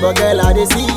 but girl I dey see.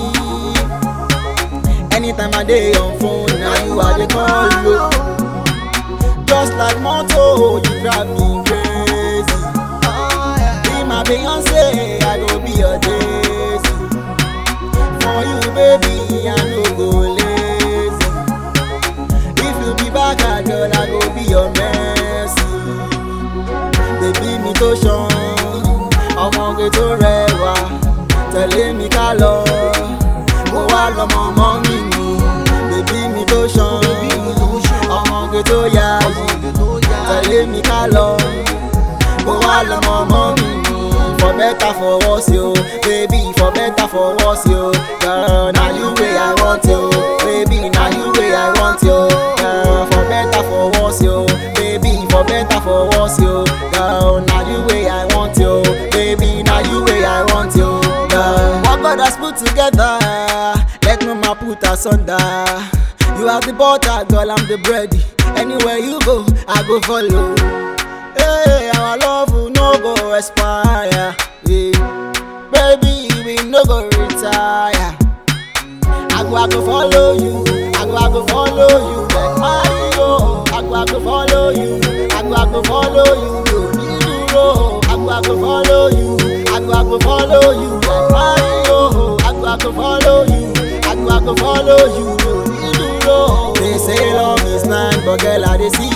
Anytime I dey on phone, now you I dey call you. Just like moto, you drive me crazy. Be my Beyonce, I go be your Daisy. For you, baby, I no go lazy. If you be back, girl, I go be your Messi. Baby mi tó ṣan, ọmọge tó rẹwà, tẹ̀lé mi ká lọ. Mo wá lọ́mọ mọ́ mi ni, bèbí mi tó ṣan, ọmọge tó yáyì, tẹ̀lé mi ká lọ. Mo wá lọ́mọ mọ́ mi ni, for better for worse yo, baby for better for worse yo. Girl, na you wey I want yo, baby na you wey I want yo. Girl, for better for worse yo, baby for better for worse yo. Girl, na you wey I want yo, baby na you wey I want yo. Girl, what God has put together, let no man put asunder. You are the butter, girl, I'm the bread. Anywhere you go, I go follow. Hey, our love will no go expire. Yeah. Baby, we no go retire. I go, I go follow you. I go, I go follow you. Like Mario. I go, I go follow you. I go, I go follow you. You need to roll. I go, I go follow you. I go, I go follow you. Like Mario. I go, I go follow you. I go, I go follow you. You need to roll. They say love is blind, but girl, I dey see.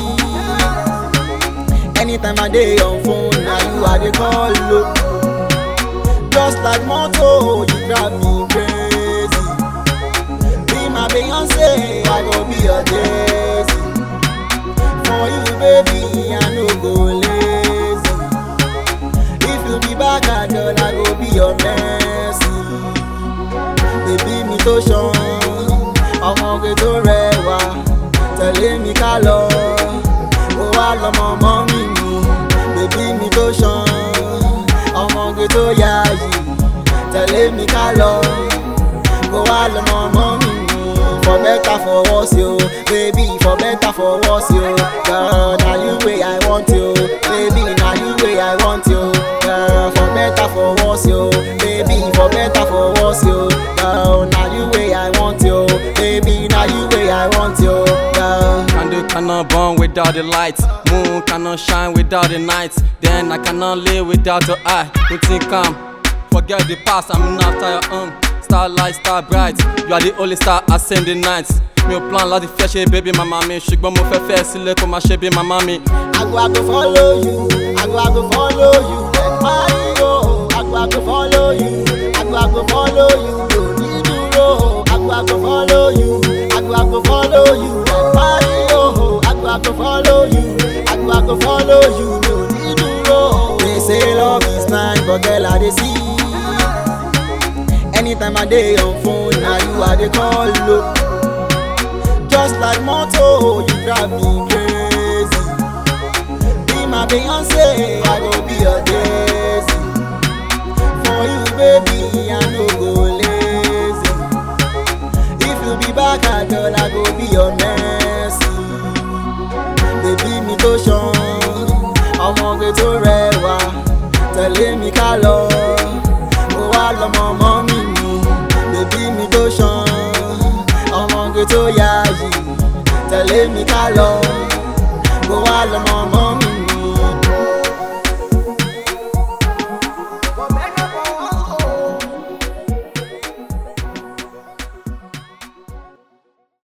Anytime I dey on phone, now you I dey call low. Just like moto, you drive me crazy. Be my Beyonce, I go be your Daisy. For you, baby, I no go lazy. If you be back, girl, I go be your Messi. Baby mi tó ṣan, ọmọge tó rẹwà, tẹ̀lé mi ká lọ. Mo wá lọ́mọ mọ́ mi ni, bèbí mi tó ṣan, ọmọge tó yáyì, tẹ̀lé mi ká lọ. Mo wá lọ́mọ mọ́ mi ni, for better for worse yo, baby for better for worse yo. Girl, na you wey I want yo, baby na you wey I want yo. Girl, for better for worse yo, baby for better for worse yo. Girl, na you wey I want yo, baby na you wey I want yo. Girl. Candle cannot burn without the light. Moon cannot shine without the night. Then I cannot live without your eye. You think I'm forget the past. I'm not after your own. Starlight, star bright. You are the only star I send the night. Mi ò plan láti fẹ́ ṣe bébí màmá mi. Ṣùgbọ́n mo fẹ́ fẹ́ sílé kó máa ṣe bí màmá mi. I go, I go follow you. I go, I go follow you. Like Mario. I go, I go follow you. I go, I go follow you. You need to roll. I go, I go follow you. I go, I go follow you. Like Mario. I go, I go follow you. I go, I go follow you. You need to roll. They say love is blind, but girl, I dey see. Anytime I dey on phone, now you I dey call low. Just like moto, you drive me crazy. Be my Beyonce, I go be your Daisy. For you, baby, I no go lazy. If you be back, girl, I go be your Messi. Baby mi tó ṣan, ọmọge tó rẹwà, tẹ̀lé mi ká lọ. Mo wá lọ́mọ mọ́ mi ni, bèbí mi tó ṣan, ọmọge tó yáyì, tẹ̀lé mi ká lọ. Mo wá lọ́mọ mọ́ mi